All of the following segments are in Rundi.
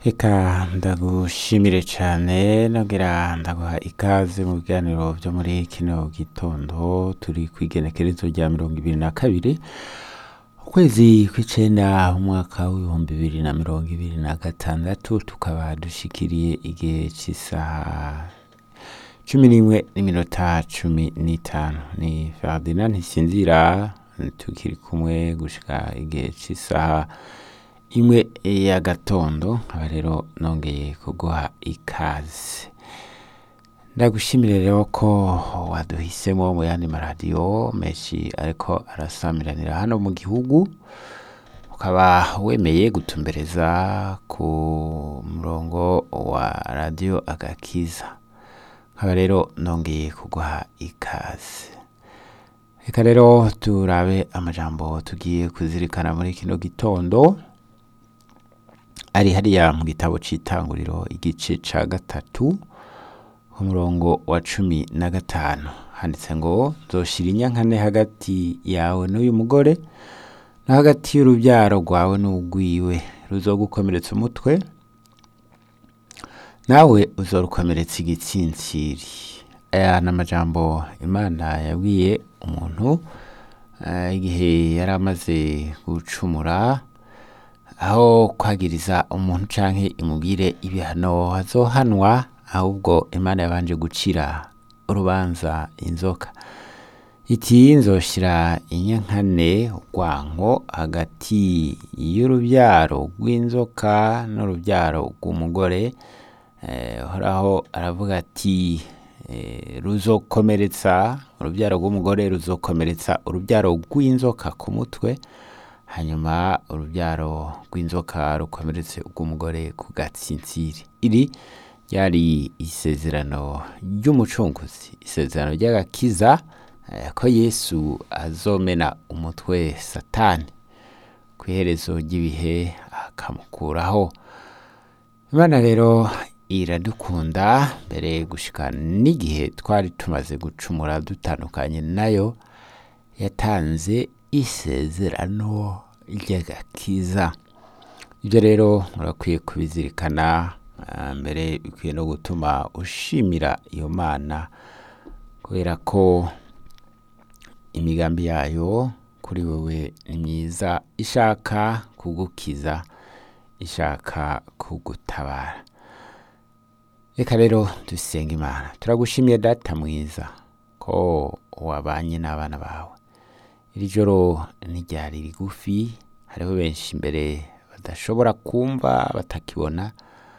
Eka ndagushimire cane nongera ndaguha ikaze mu biganiro vyo muri kino gitondo turi kw'igenekerezo rya mirongo ibiri na kabiri ukwezi kw'icenda umwaka w'ibihumbi bibiri na mirongo ibiri na gatandatu tukaba dushikiriye igihe c'isaha cumi n'imwe n'iminota cumi n'itanu ni Ferdinand Ntisinzira tukiri kumwe gushika igihe c'isaha imwe ya gatondo nkaba rero nongeye kuguha ikaze ndagushimire rero ko waduhisemo mu yandi maradiyo menshi ariko arasamiranira hano mu gihugu ukaba wemeye gutumbereza ku murongo wa radiyo agakiza nkaba rero nongeye kuguha ikaze reka rero turabe amajambo tugiye kuzirikana muri kino gitondo ari hariya mu gitabo c'itanguriro igice ca gatatu umurongo wa cumi na gatanu handitse ngo nzoshira inyankane hagati yawe n'uyu mugore no hagati y'urubyaro rwawe n'urwiwe ruzogukomeretsa umutwe nawe uzorukomeretsa igitsintsiri aya ni amajambo imana yabwiye umuntu eh, igihe yari amaze gucumura aho kwagiriza umuntu canke imubwire ibihano azohanwa ahubwo imana yabanje gucira urubanza inzoka iti nzoshira inyankane urwanko hagati y'urubyaro rw'inzoka n'urubyaro rw'umugore eh, uhoraho aravuga ati eh, ruzokomeretsa urubyaro rw'umugore ruzokomeretsa urubyaro rw'inzoka ku mutwe hanyuma urubyaro rw'inzoka rukomeretse rw'umugore ku gatsintsiri iri ryari isezerano ry'umucunguzi isezerano ry'agakiza eh, ko yesu azomena umutwe satani ku iherezo ry'ibihe akamukuraho imana rero iradukunda mbere gushika n'igihe twari tumaze gucumura dutandukanye nayo yatanze isezerano ry'agakiza ibyo rero urakwiye kubizirikana ah, mbere bikwiye no gutuma ushimira iyo mana kubera ko imigambi yayo kuri wewe ni myiza ishaka kugukiza ishaka kugutabara reka rero dusenga imana turagushimiye data mwiza ko wabanye n'abana bawe iri joro ntiryari rigufi hariho benshi imbere badashobora kumva batakibona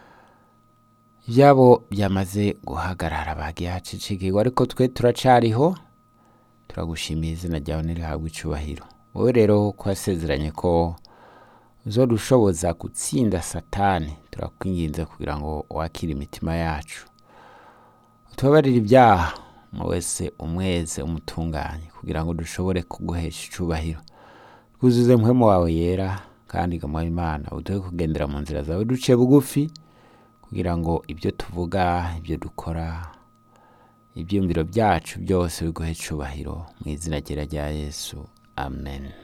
ibyabo byamaze guhagarara bagiye hacicikirwa ariko twe turacariho turagushimiye izina ryawe ntirihabwe icubahiro wowe rero ko wasezeranye ko uzodushoboza gutsinda satani turakwinginze kugira ngo wakire imitima yacu utubabarire ibyaha mu wese umweze umutunganye kugira ngo dushobore kuguhesha icubahiro twuzuze mpwemu wawe yera kandi gamuha imana uduhe kugendera mu nzira zawe duce bugufi kugira ngo ibyo tuvuga ibyo dukora ibyiyumviro byacu byose biguhe icubahiro mu izina ryera rya yesu amen